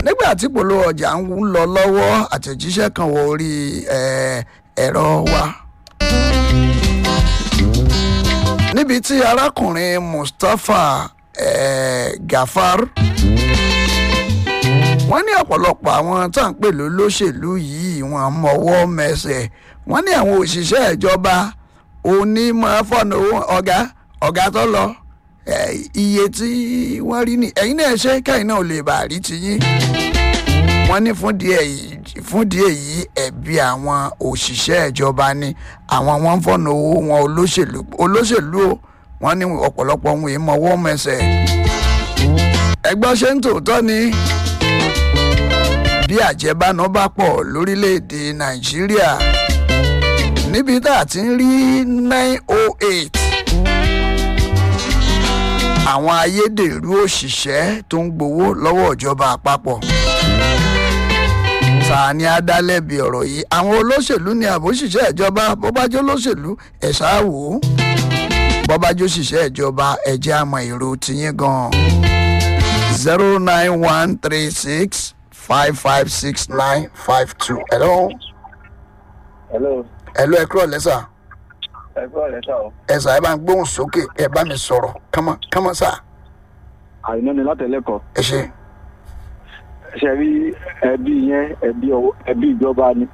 nígbà tí polówó ọjà ń lọ lọ́wọ́ àtẹ̀jíṣẹ́ kan wọ orí ẹ̀, ẹ̀rọ wa. níbi tí arákùnrin mustapha eh, gafar wọ́n ní ọ̀pọ̀lọpọ̀ àwọn tá à ń pè lólóṣèlú yìí wọ́n mọwọ́ mẹsẹ̀ wọ́n ní àwọn òṣìṣẹ́ ìjọba onímọ̀ fọ́nà owó ọ̀gá ọ̀gá tó lọ eh, iye tí wọ́n rí ni ẹ̀yin náà ṣe kẹ́yìn náà ò lè bàa rí tiyín wọ́n ní fún díẹ̀ yìí fún díẹ̀ yìí ẹ̀bi àwọn òṣìṣẹ́ ìjọba ni àwọn wọn ń fọ̀nà owó wọn olóṣèlú olóṣèlú o wọ́n ní ọ̀pọ̀lọpọ̀ ohun ìmọ̀wọ́ mẹsẹ̀ ẹgbọ́n ṣe ń tòótọ́ ni bí àjẹbánu bá pọ̀ lórílẹ̀‐èdè nàìjíríà níbi tá a ti ń rí nine oh eight àwọn ayédèrú òṣìṣẹ́ tó ń gbowó lọ́wọ́ ìjọba àpapọ̀ ta ni adálẹ́bi ọ̀rọ̀ yìí àwọn olóṣèlú ni àbóṣìṣẹ́ ìjọba bọ́bájọ́ olóṣèlú ẹ̀ ṣáà wò ó bọ́bájọ́ òṣìṣẹ́ ìjọba ẹ̀jẹ̀ àmọ́ èrò tiyín gan-an zero nine one three six five five six nine five two. hello hello hello ẹ kúrò lẹ́sà ẹ kúrò lẹ́sà o. ẹ sà ẹ bá ń gbóhùn sókè ẹ bá mi sọ̀rọ̀ kánmọ́ kánmọ́ sà àìná ni látẹ̀lẹ́kọ̀ọ́ ẹ ṣe ṣe rí ẹbí yẹn ẹbí ọwọ́ ẹbí ìjọba ni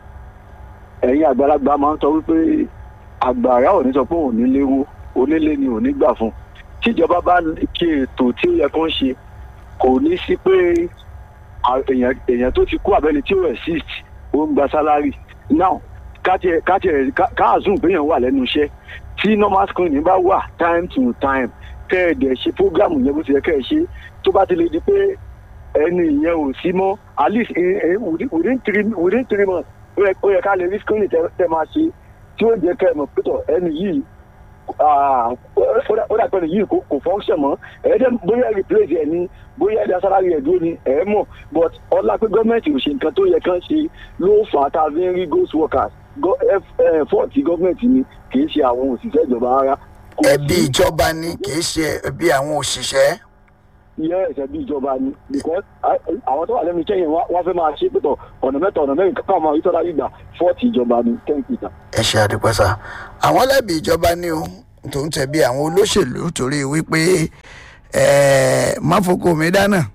ẹ̀yin àgbàlagbà máa ń sọ wípé àgbàrá ò ní sọ pé òun ní léwu onílé ni ò ní gbà fún tíjọba bá kí ètò tí ó yẹ kó ń ṣe kò ní sí pé à- èèyàn èèyàn tó ti kú àbẹ́ni tí ó exist ó ń gba sálárì now káàtì káàtì káàzùn péyàn wà lẹ́nu iṣẹ́ tí normal screening bá wà time to time kẹ́ ẹ̀ dẹ̀ ṣe program yẹn bó ti yẹ kẹ́ ẹ ṣe tó bá ti lè di pé ẹni ìyẹn ò sí mọ́ at least eh, eh, within within three within three months ó yẹ- ó yẹ ká lè rí screening tẹ tẹ máa ṣe tí ó jẹ́ kẹ́ ẹ mọ̀ pẹ́tọ̀ ẹni yìí ah, ó dà- ó dà pé ẹni yìí kò kò function mọ́ ẹ̀ẹ́dẹ́ bóyá replace ẹ̀ ní bóyá ẹ̀dá salary ẹ̀ dúró ni ẹ̀ mọ̀ but ọlá pé gọ́ọ̀mẹ̀ntì ò ṣe nǹkan tó yẹ kán ṣe ló fà á tá a fi ń rí ghost workers fọ́ọ̀tì gọ́ọ̀mẹ̀ntì ni kì í ṣe àwọn òṣìṣẹ́ ìjọba rárá. Kò ẹbí sí- ìjọba ni kì í ṣe ẹbí àwọn òṣìṣẹ́ iye ẹsẹ bí ìjọba ni because a- àwọn tó wà lẹ́nu iṣẹ́ yẹn wá- wọ́n fẹ́ máa ṣe pẹ̀tọ̀ ọ̀nà mẹ́ta ọ̀nà mẹ́rin káwọn máa ìtọ́lá gbígbà fọ́ọ̀tì ìjọba ni thank you sir. ẹ ṣe àdúpẹ́ sà àwọn lẹ́bi ìjọba ni o tó ń tẹ̀bi àwọn olóṣèlú torí wípé eh, máfoko mi dáná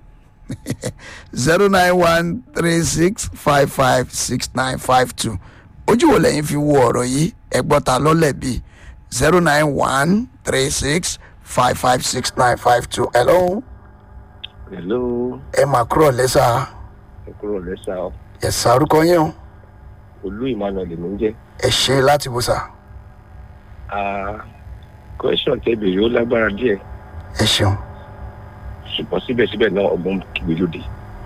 zero nine one three six five five six nine five two ojú wo lẹ́yìn fi wo ọ̀rọ̀ yìí ẹgbọ́ta lọ́lẹ́bi zero nine one three six five five six nine five two hello hello ẹ máa kúrò lẹ́sà ẹ kúrò lẹ́sà o ẹ̀sà orúkọ yín o olú emmanuel ló ń jẹ́ ẹ ṣe láti bó sà Ah, question tẹ́ bèrè ó lágbára díẹ̀ ẹ ṣeun ṣùgbọ́n síbẹ̀síbẹ̀ náà ọgbọ́n kìgbé lóde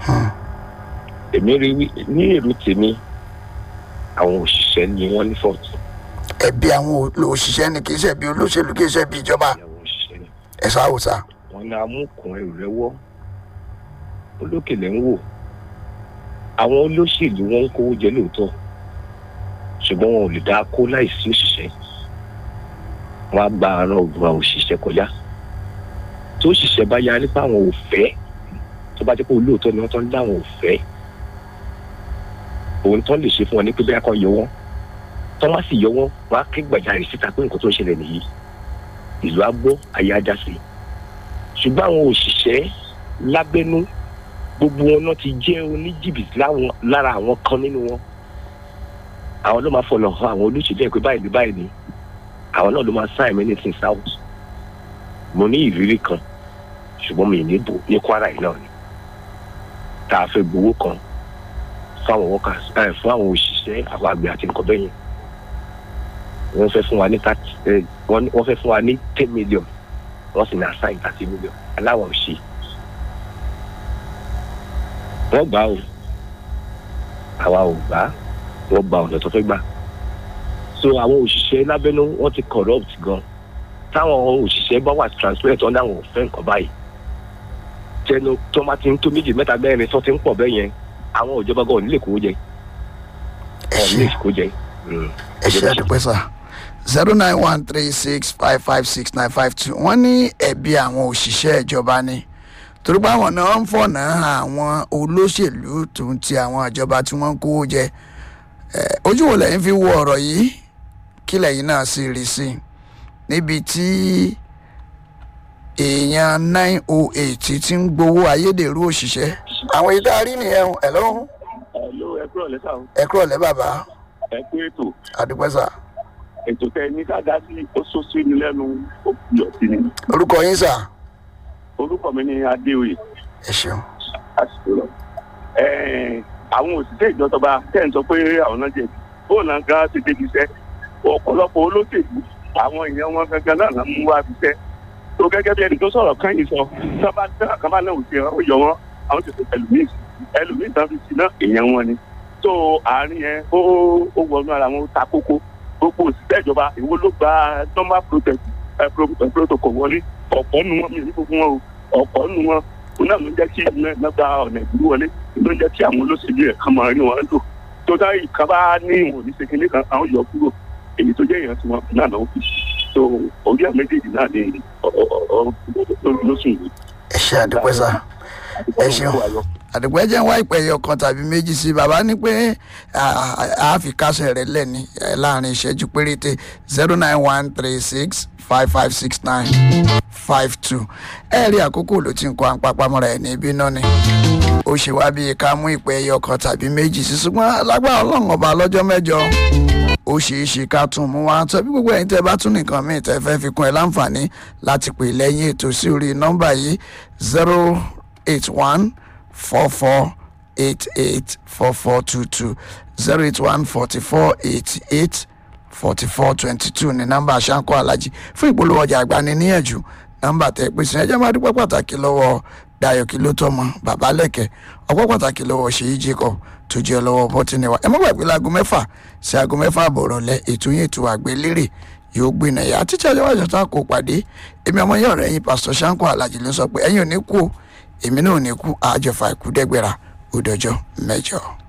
èmi rí wí ní èrò tèmi àwọn òṣìṣẹ́ ni wọ́n ní fọ́ọ̀tì ẹbí àwọn òṣìṣẹ́ ni kì í ṣe ẹbí olóṣèlú kì í ṣe ẹbí ìjọba àwọn òṣìṣẹ́ ni ẹ sáwò sá wọn ní amúkùn ẹrù rẹ wọ́ olókèlè ń wò àwọn olóṣèlú wọn ń kówó jẹ lóòótọ́ ṣùgbọ́n wọn ò lè dá kó láìsí òṣìṣẹ́ wọn á gba àrùn ògùn àwọn òṣìṣẹ́ kọjá tó òṣìṣẹ́ bá yarí pé àwọn ò fẹ́ tó bá jẹ́ pé olóòótọ́ ni wọ́n tán láwọn ò fẹ́ òun tán lè ṣe fún wọn ní pé bẹ́ẹ̀ kan yọ wọ́n tán wá sì yọ wọ́n wọ́n á ké gbàjarè síta pé nǹkan tó ń ṣẹlẹ̀ nìyí ìlú á gbọ́ ayé á já sí i ṣùgbọ́n àwọn òṣìṣẹ́ lábẹ́nú gbogbo wọn náà ti jẹ́ oníjìbìtì láwọn lára àwọn kan nínú wọn àwọn ló máa fọlọ̀ hàn àwọn olóṣèlú ẹ̀ pé báyìí ní báyìí ni àwọn náà ló máa sign many things out mo ní ìrírí kan ṣùgbọ́n mi ì ní bò ní kwara yìí náà ni tá a fẹ́ gbowó kan fáwọn workers ẹ̀ fún àwọn òṣìṣẹ́ àwọn àgbẹ̀ àti nǹkan bẹ́yẹn wọ́n fẹ́ fún wa ní thirty ẹ̀ wọ́n wọ́n fẹ́ fún wa ní ten million wọ́n sì ní assign thirty million aláwọ̀ ṣe wọ́n gbà o àwa ò gbà wọ́n gba ọ̀nà tó fẹ́ gbà so àwọn òṣìṣẹ́ lábẹ́nú wọ́n ti corrupt gan táwọn òṣìṣẹ́ bá wà transparent ọ̀nà àwọn òfẹ́ nǹkan báyìí tẹnu tó máa ti ń tó méjì mẹ́ta mẹ́rin tó ti ń pọ̀ bẹ́ẹ̀ yẹn àwọn ìjọba gan ò ní lè kó jẹ ẹ ọ̀ ní ṣe lè kó jẹ. Mm. ẹ ṣe àdúpẹ́ sá zero nine one three six five five six nine five two wọ́n ní ẹ̀bi àwọn òṣìṣẹ́ ìjọba ni torí pé àwọn náà ń fọ̀nà àwọn olóṣèlú tó ń ti àwọn ìjọba tí wọ́n ń kówó jẹ Eh, ojú wo lẹ́yìn fi wo ọ̀rọ̀ yìí kí lẹ́yìn náà sì rí sí i níbi tí èèyàn nine oh eight ti ń gbowó ayédèrú òṣìṣẹ́ àwọn ìdarí nìyẹn ẹ̀ lọ́hùn Hello, ẹ kúrò lẹ́sà o. ẹ kúrò lẹ́ bàbá ẹ kú ètò àdúpẹ́sà ètò tẹ ní ká dá sí ó sọ sí ni lẹ́nu ó yọ sí ni. orúkọ yín sà orúkọ mi ni adéoyè ẹ ṣeun àsìkò lọ. Ẹ̀ẹ́n, àwọn òṣìṣẹ́ ìjọba tẹ̀ ń sọ pé àwọn náà jẹ̀bi bóun náà gan ṣe débi iṣẹ́ ọ̀pọ̀lọpọ̀ olóṣèlú àwọn èèyàn wọn gangan náà náà mú wá fi iṣẹ́ tó gẹ́gẹ́ bí ẹni tó sọ̀rọ̀ kan yìí sọ sábà tẹ́lá kan bá náà ò ṣe ó yọ wọn àwọn ti sọ ẹlòmíì ẹlòmíì tán fi sí náà èèyàn wọn ni tó àárín yẹn ó ó wọnú ara wọn ó ta kókó gbogbo òṣìṣẹ́ ìjọba ìwo ló gba normal protest ẹ, pro- ẹ, protocol wọlé ọ̀pọ̀ nu wọn mi ní gbogbo wọn o ọ̀pọ̀ nu wọn òun náà ló ń jẹ́ kí iná iná gba ọ̀nà ìdúró wọlé ló ń jẹ́ kí àwọn olóṣèlú ẹ̀ kàn máa rí wọn lò tó dá ìkan bá ní ìwọ̀n ní sekele kan àwọn yọ kúrò èyí tó jẹ́ èèyàn tí wọ́n náà náà fi so orí àwọn méjèèjì náà ní lóṣù yìí. ẹ ṣe àdúpẹ́sà ẹ ṣeun àdùpẹ́ jẹ́ wá ìpè ẹyọ kan tàbí méjì sí bàbá ní pé a fi kásẹ̀ rẹ̀ lẹ́ni eh, láàrin ìṣẹ́jú péréte zero nine one three six five five six nine five two ẹ rí àkókò ló ti ń kọ́ àpapamọ́ra ẹ̀ ní ibi náà ni ó ṣe wá bíi ká mú ìpè ẹyọ kan tàbí méjì sí ṣùgbọ́n lágbára ọlọ́run ọba lọ́jọ́ mẹ́jọ ó ṣeé ṣe ká tún mú wá tọ́ bí gbogbo ẹ̀yin tẹ́ bá tún nìkan míì tẹ́ fẹ́ fi kún ẹ láǹfààní láti pè lẹ́yìn ètò sí orí nọ́mbà yìí zero eight one four four eight eight four four two two zero eight one forty four eighty eight forty four twenty two ní nọ́mbà àṣàkọ alájí fún ìpolówó ọjà àgbaniníyànjú nọ́mbà tẹ́ pé sí ẹjẹ máa dúpẹ́ pàtàkì lọ́wọ́ Dayọ̀ kí ló tọmọ bàbá lẹkẹ ọpẹ́ pàtàkì lọ́wọ́ Ṣèyí Jacob tó jẹ́ lọ́wọ́ bọtínì wa ẹ má gbàgbé láago mẹ́fà sí aago mẹ́fà àbọ̀rọ̀ lẹ ètò yín ètò àgbélérè yóò gbìnà yà á títí ọjọ́ wájú tó kó pàdé èmi ọmọ yẹn ọ̀rẹ́ yín pásítọ̀ Ṣáńkó Alájì ló sọ pé ẹ̀yin ò ní kú o èmi náà ò ní kú àjọfà ìkú dẹ́gbẹ̀rà ó dọjọ́ mẹ́jọ.